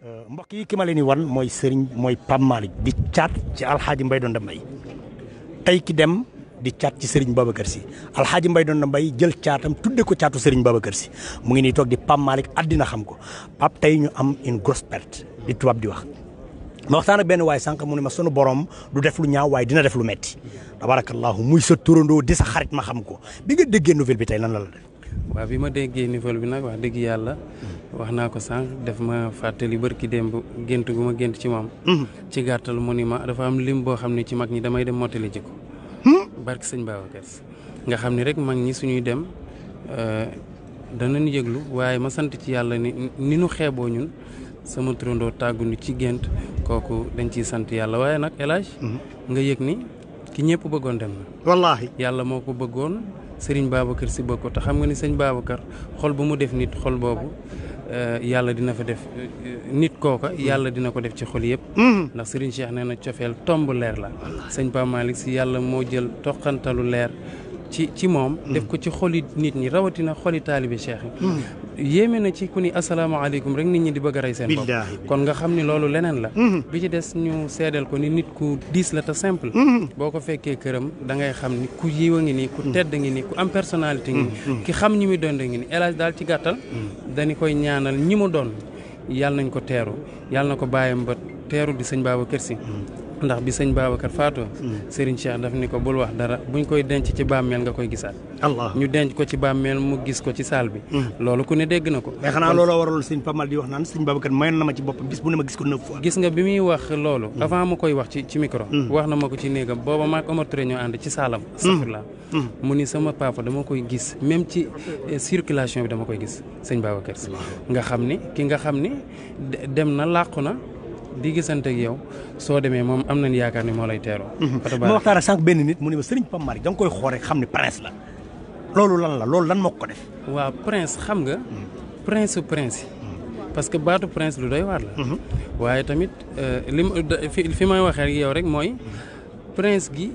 mbokk yi ki ma leen di wan mooy sëriñ mooy Pape Malick di caat ci alxaaji Mbay Donda Mbay tey ki dem di caat ci sëriñ Babacar si alxaaji Mbay Donda Mbay jël caatam tudde ko caatu sëriñ Babacar si mu ngi nii toog di Pape Malick àddina xam ko Pape tey ñu am une grosse perte di tubaab di wax ma waxtaan ak benn waay sànq mu ne ma sunu borom du def lu ñaaw waaye dina def lu metti tabarakallahu muy sa turandoo di sa xarit ma xam ko bi nga déggee nouvelle bi tey lan la la def waaw bi ma déggee nouvelle bi nag wax dëgg yàlla wax naa ko sànq def ma fàttali bërki démb gént gu ma gént ci moom ci gàttal mu ni ma dafa am lim boo xam ne ci mag ñi damay dem mottali ji ko barki sëñ Babacar Si nga xam ne rek mag ñi suñuy dem danañ yëglu waaye ma sant ci yàlla ni ni nu xeeboo ñun sama turandoo tàggu ni ci gént kooku dañ ciy sant yàlla waaye nag El Hadj nga yëg ni ki ñëpp bëggoon dem na wallaahi yàlla moo ko bëggoon sëriñ Babacar si bëgg ko te xam nga ni sëñ Babacar xol bu mu def nit xol boobu yàlla dina fa def nit kooka yàlla dina ko def ci xol yëpp ndax sëriñ Cheikh nee na cofeel tomb leer la sëñ Pape Malick si yàlla moo jël toqantalu leer ci ci moom def ko ci xoli nit ñi rawatina xoli taalibe Cheikh yi yéeme na ci ku ni asalaamaaleykum rek nit ñi di bëgg a rey seen bopp kon nga xam ni loolu leneen la bi ci des ñu seedeel ko ni nit ku diis la te simple boo ko fekkee këram da ngay xam ni ku yiw a ngi nii ku tedd ngi nii ku am personnalité ngi nii ki xam ñi muy doon ngi nii El Hadj daal ci gàttal dañu koy ñaanal ñi mu doon yàlla nañ ko teeru yàlla na ko bàyyam ba teeru di sëñ Babacar Si ndax bi sëñ Babacar faatoo Serigne Cheikh daf ni ko bul wax dara buñ koy denc ci bàmmeel nga koy gisaat allah ñu denc ko ci bàmmeel mu gis ko ci saal bi loolu ku ne dégg na ko mais xanaa looloo waraloon sëñ Pape Malick di wax naan sëñ Babacar mayoon na ma ci boppam bis bu ne ma gis ko neuf fois gis nga bi muy wax loolu avant ma koy wax ci ci micro wax na ma ko ci néegam booba maak Omar Touré ñoo ànd ci saalam safurla mu ni sama papa dama koy gis même ci circulation bi dama koy gis sëñ Babacar si nga xam ni ki nga xam ni dem na làqu na di gisante ak yow soo demee moom am nañ yaakaar ni moo lay teeroo. ma waxtaan ak sànq benn nit mu ne ma sëriñ Pape Malick da nga koy xool rek xam ne prince la loolu lan la loolu lan moo ko def. waaw prince xam nga. prince su prince yi. parce que baatu prince lu doy waar la. waaye tamit li ma fi fi may waxee ak yow rek mooy prince gi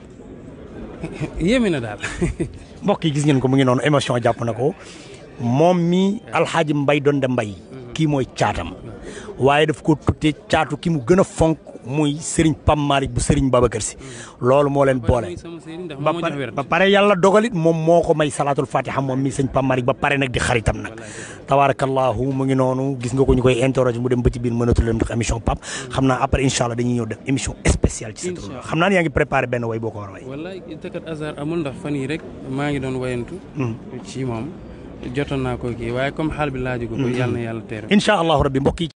yéeme na daal. mbokk yi gis ngeen ko mu ngi noonu émotion jàpp na ko moom mi alxaaji mbay donde mbay kii mooy caatam. waaye daf ko tuddee caatu ki mu gën a fonk muy Serigne Pape Malick bu Serigne Babacar si loolu moo leen boole. ba pare yàlla dogalit moom moo ko may salaatul fatiha moom mi sëñ Pape Malick ba pare nag di xaritam nag. tabaarakallahu mu ngi noonu gis nga ko ñu koy interroger mu dem ba ci biir mënatu leen ndax émission Pape xam naa après incha allah dañuy ñëw def émission spéciale. ci sa tur xam naa ne yaa ngi préparé benn way boo ko war a way. wallaay tëkkat hasard amul ndax fan yii rek maa ngi doon wayantu. ci moom jotoon naa ko kii waaye comme xaal bi laaju ko. yàlla na yàlla teere. incha allahu rabbi mbokk yi